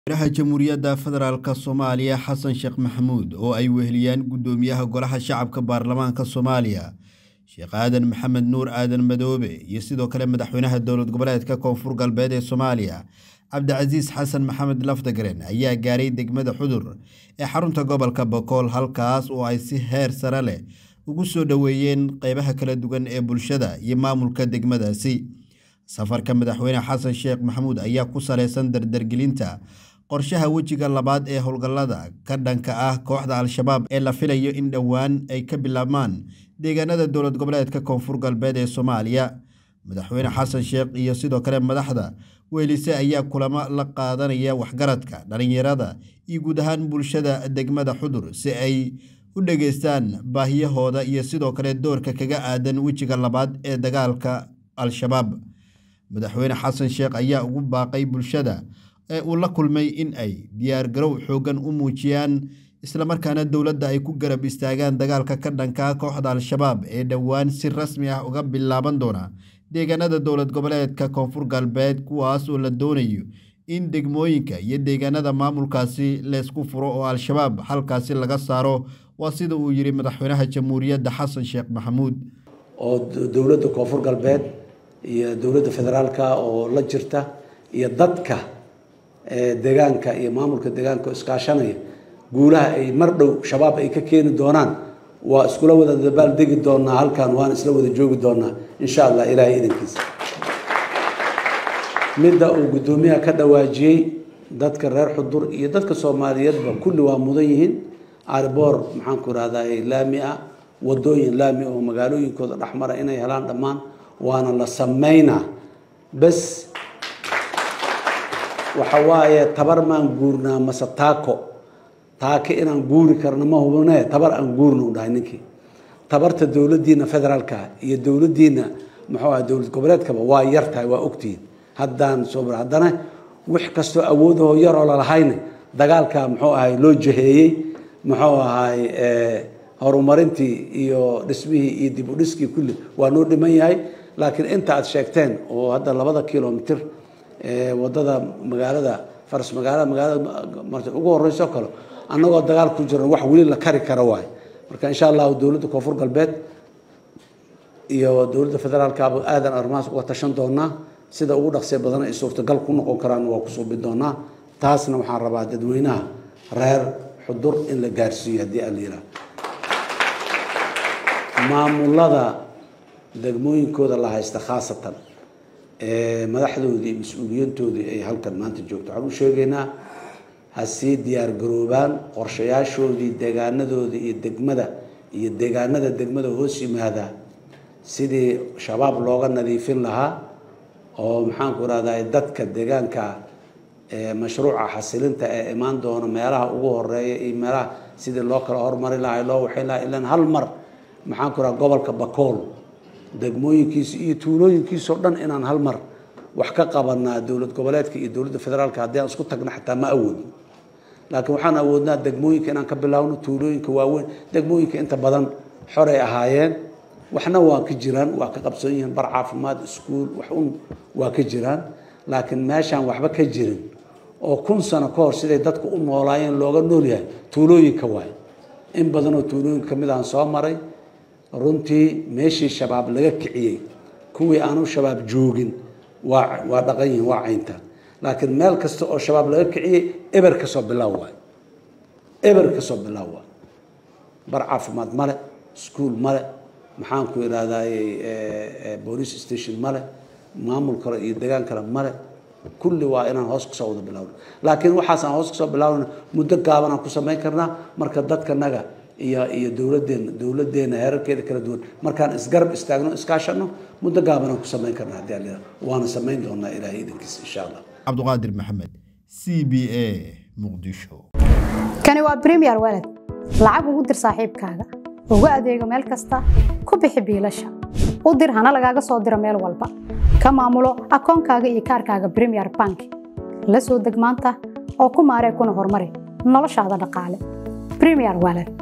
madaxa jamhuuriyadda federaalk soomaaliya xasan sheekh maxamuud oo ay weheliyaan guddoomiyaha golaha shacabka baarlamaanka soomaaliya sheekh aadan maxamed nuur aadan madoobe iyo sidoo kale madaxweynaha dowlad goboleedka koonfur galbeed ee soomaaliya cabdicasiis xasan maxamed lafdagaren ayaa gaaray degmada xudur ee xarunta gobolka bokool halkaas oo ay si heer sare leh ugu soo dhoweeyeen qeybaha kala duwan ee bulshada iyo maamulka degmadaasi safarka madaxweyne xasan sheekh maxamuud ayaa ku saleysan dardargelinta qorshaha wejiga labaad ee howlgallada ka dhanka ah kooxda al-shabaab ee la filayo in dhowaan ay ka bilaabmaan deegaanada dowlad goboleedka koonfur galbeed ee soomaaliya madaxweyne xasan sheekh iyo sidoo kale madaxda weelise ayaa kulamo la qaadanaya waxgaradka dhallinyarada iyo guud ahaan bulshada degmada xudur si ay u dhageystaan baahiyahooda iyo sidoo kale doorka kaga aadan wejiga labaad ee dagaalka al-shabaab madaxweyne xasan sheekh ayaa ugu baaqay bulshada ee uu la kulmay in ay diyaargarow xooggan u muujiyaan islamarkaana dowladda ay ku garab istaagaan dagaalka ka dhanka kooxda al-shabaab ee dhowaan si rasmi ah uga bilaaban doona deegaanada dowlad goboleedka koonfur galbeed kuwaas oo la doonayo in degmooyinka iyo deegaanada maamulkaasi leysku furo oo al-shabaab halkaasi laga saaro waa sida uu yidhi madaxweynaha jamhuuriyadda xasan sheekh maxamuud oo dowladda koonfur galbeed iyo dowladda federaalka oo la jirta iyo dadka deegaanka iyo maamulka deegaanka oo iskaashanaya guulaha ay mar dhow shabaab ay ka keeni doonaan waa iskula wada dabaal degi doonaa halkan waan isla wada joogi doonaa insha allah ilaahay idankiisa midda uu guddoomiyaha ka dhawaajiyey dadka reer xudur iyo dadka soomaaliyeedba kulli waa mudan yihiin ariboor maxaanku irahdaa laami ah wadooyin laami oo magaalooyinkooda dhexmara inay helaan dhammaan waana la sameynaa bes waxa waaye tabar maan guurnaa mase taako taake inaan guuri karno ma hubne tabar aan guurna u dhahay ninkii tabarta dowladdiina federaalka iyo dowladdiina muxuu aha dowlad goboleedkaba waa yar tahay waa ogtihiin haddaan soo haddana wix kastoo awoodahoo yaroo lalahayna dagaalka muxuu ahay loo jaheeyey muxuu ahay horumarintii iyo dhismihii iyo dib u dhiskii kulli waa noo dhiman yahay laakiin inta aad sheegteen oo hadda labada kilomitr wadada magaalada faras magaalada magaalada ugu horeyso kale annagoo dagaal ku jiro wax weli la kari kara waay marka insha allahu dowladda koonfur galbeed iyo dowladda federaalkaaba aadan arrimahaas uga tashan doonaa sida ugu dhaqsee badan ay suurtagal ku noqon karaan waa ku suubi doonaa taasna waxaan rabaa dadweynaha reer xudur in la gaarsiiyo haddii aan la yidhaha maamulada degmooyinkooda la haysta khaasatan madaxdoodii iyo mas-uuliyiintoodii ay halkan maanta joogto waxaan u sheegaynaa ha sii diyaar garoobaan qorshayaashoodii deegaanadooda iyo degmada iyo deegaanada degmada hoos yimaada sidii shabaab looga nadiifin lahaa oo maxaanku irahdaa dadka deegaanka mashruuca xasilinta ee imaan doona meelaha ugu horeeya iyo meelaha sidii loo kala hormari lahaa loo waxayn lahaa ilan hal mar maxaanku irahda gobolka bakool degmooyinkiisa iyo tuulooyinkiisao dhan inaan hal mar wax ka qabanaa dowlad goboleedka iyo dowladda federaalka haddii aan isku tagna xataa ma awoodno laakiin waxaan awoodnaa degmooyinka inaan ka bilaawno tuulooyinka waaweyn degmooyinka inta badan xoray ahaayeen waxna waa ka jiraan waa ka qabsan yihiin bar caafimaad iskuul wax un waa ka jiraan laakiin meeshaan waxba ka jirin oo kun sano ka hor siday dadku u noolaayeen looga nool yahay tuulooyinka waay in badanoo tuulooyinka kamid aan soo maray runtii meeshii shabaab laga kiciyey kuwii aanu shabaab joogin waa waa dhaqan yihiin waa cayntaan laakiin meel kasta oo shabaab laga kiciyey eber kasoo bilaaw waay eber kasoo bilaaw waay bar caafimaad male iskuol male maxaanku idhahdaay police station male maamul kale iyo degaan kale male kulli waa inaan hoos kasoo wada bilaawno laakiin waxaasaan hoos kasoo bilaawna muddo gaabanaan ku samayn karnaa marka dadkanaga iyo iyo dowladeena dowladeena heerarkeeda kala duwan markaan isgarab istaagno iskaashano muddo gaabanaan ku samayn karna haddii aan leedahay waana samayn doonaa ilaahay idankiisa insha allah cabdiqaadir maxamed c b a muqdisho kani waa premier walad lacag ugu dir saaxiibkaaga ugu adeego meel kasta ku bixi biilasha u dir hana lagaaga soo diro meel walba ka maamulo akoonkaaga iyo kaarkaaga premier bank la soo deg maanta oo ku maaree kuna horumari noloshaada dhaqaale premier walad